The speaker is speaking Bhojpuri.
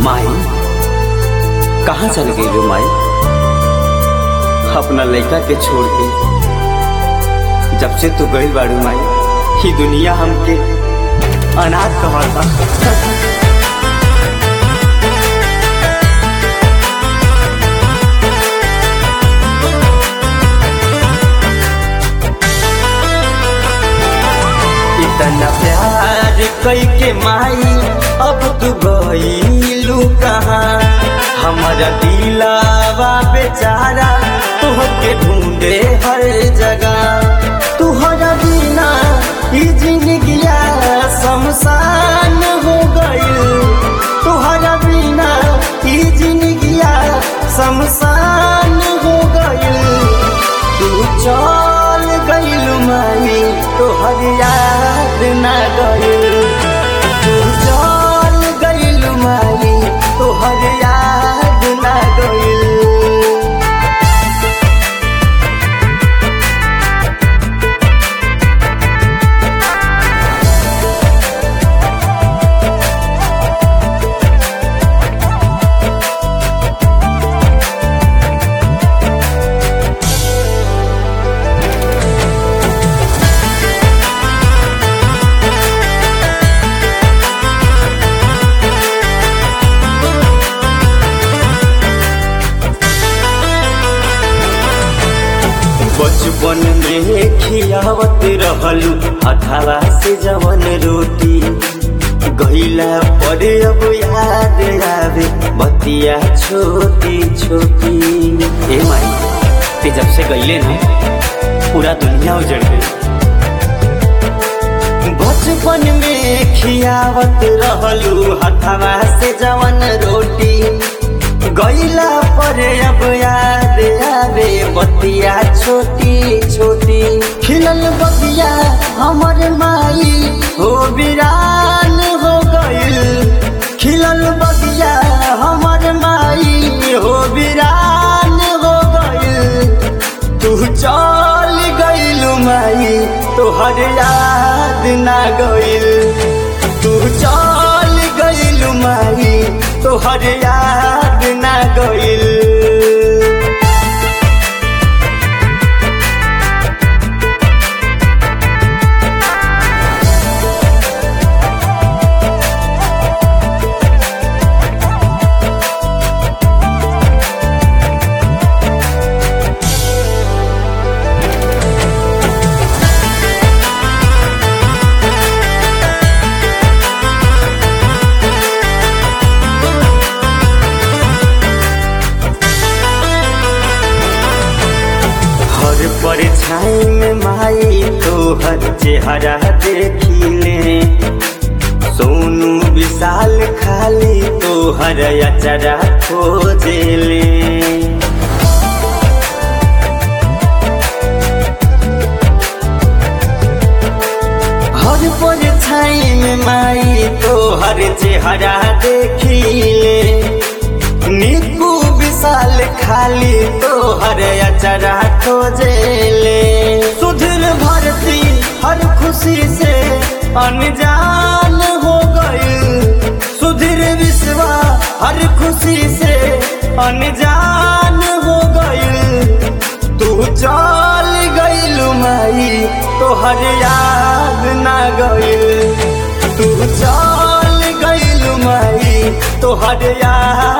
माई कहाँ चल गई रो माई अपना लड़का के छोड़ के जब से तू गई बाड़ू माई ही दुनिया हमके अनाथ कहता इतना प्यार कई के माई अब तू गईलू कहाँ हमारा दिलावा बेचारा तुहके ढूंढे हर जगह तुहरा बिना ई जिंदगिया शमशान हो गईल तुहरा बिना ई जिंदगिया शमशान हो गईल तू चल गईल माई तोहर याद ना गईल तू चल गईल माई तोहर याद ना गईल बचपन में खियावत रहलू हथावा से जवन रोटी गईला परे अब याद आवे बतिया छोटी छोटी ए माई ते जब से गईले ना पूरा दुनिया उजड़ गई बचपन में खियावत रहलू हथावा से जवन रोटी गईला परे अब याद आवे बतिया छोटी छोटी खिलल बतिया हमर माई हो बिरान हो गईल खिलल बतिया हमर माई हो बिरान हो गईल तू चल गईल माई तोहर याद ना गईल तू चल गईल माई तोहर याद ना गईल हर परछाई में माई तोहर चेहरा देखिले सोनू विशाल खाली तोहर अचरा खोजेले हर परछाई में माई तोहर चेहरा देखिले निकू विशाल खाली तोहर अचरा खोजेले सुधर भरती हर खुशी से अनजान हो गई सुधीर विश्वा हर खुशी से अनजान हो गई तू चल गईल माई तोहर याद ना गईल तू चल गईल माई तोहर याद